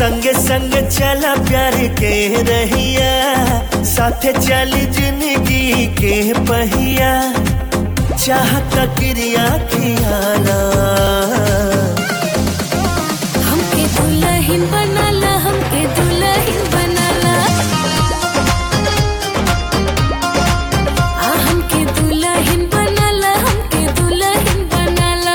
संग संग चला प्यार के रहिया साथे चल जिंदगी के पहिया चाहत क्रिया खियाला हमके दुल्हन बनाला हमके दुल्हन बनाला आ हमके दुल्हन बनाला हमके दुल्हन बनाला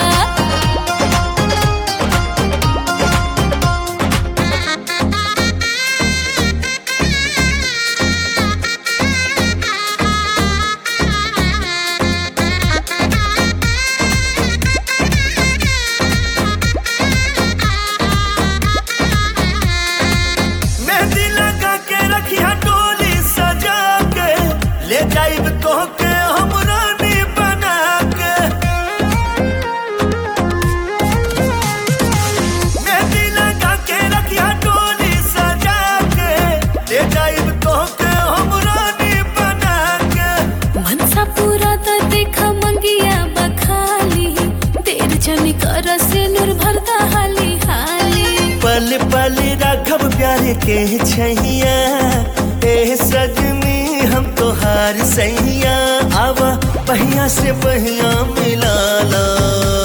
मेहंदी लगा के रखिया डोली सजा के ले जाइब तो के हम रानी बना के मेहंदी लगा के रखिया डोली सजा के ले जाइब तो के हम रानी बना के मनसा पूरा त देखा मंगिया बखाली देर जनी कर से नूर भरता हाली हाली पल पल राघव प्यार के छैया ए सजनी हम तोहार सैया आवा पहिया से पहिया मिलाला